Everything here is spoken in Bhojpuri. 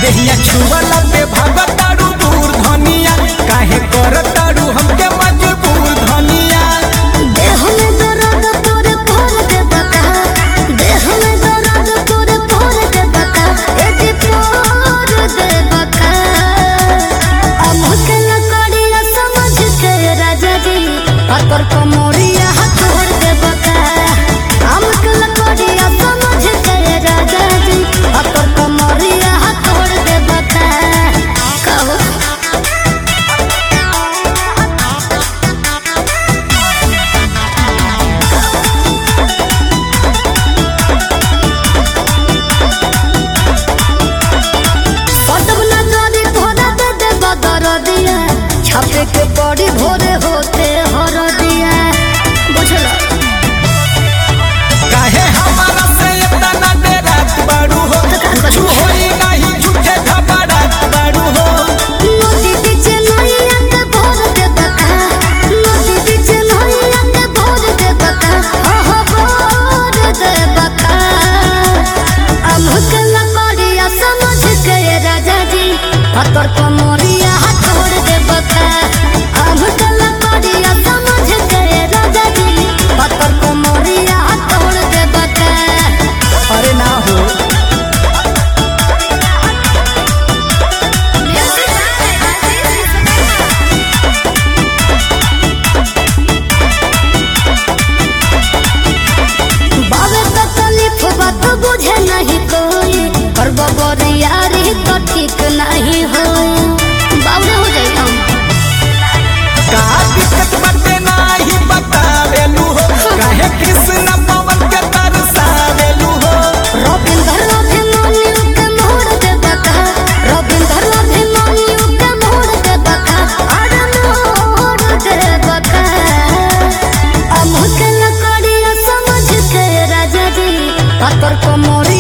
देहिया छुअला पे भागतारू दूर धनिया काहे करतारू हमके मजबूर धनिया देह में दर्द तोरे भर दे बता देह में दर्द तोरे भर दे बता ए जी भर दे बता हमके लकड़िया समझ के राजा जी अतर कमोरिया हाथ भर दे बता हमके लकड़िया समझ के राजा जी अतर कमोरिया हाथ भर दे बता कहो कदम न जाने तोरा दे दे बदर दिया छापे के पड़ी भोरे होते हर दिया बुझला काहे हमारा से इतना डेरात बारू हो कुछ होई नहीं झूठे घबरात बारू हो नदी बीच नैया के भोर दे बता नदी बीच नैया के भोर दे बता आह भोर दे बता हमके लकड़िया समझ के राजा जी हतर कमरिया हाथ छोड़ दे बता हमके लकड़िया समझ के राजा जी हतर कमरिया हाथ छोड़ दे बता अरे ना हो बाबे तकलीफ बात बुझे नहीं कोई और बबरियारी तो ठीक नहीं हो बाबरे हो जाए हम का दिक्कत बाटे नाही बतावेलू हो काहे कृष्ण पवन के तरसावेलू हो रविंदर अभिमानियों के मोड़ दे बता रविंदर अभिमानियों के मोड़ दे बता अरे मोड़ दे बता हमके लकड़िया समझ के राजा जी पत्थर को मोरी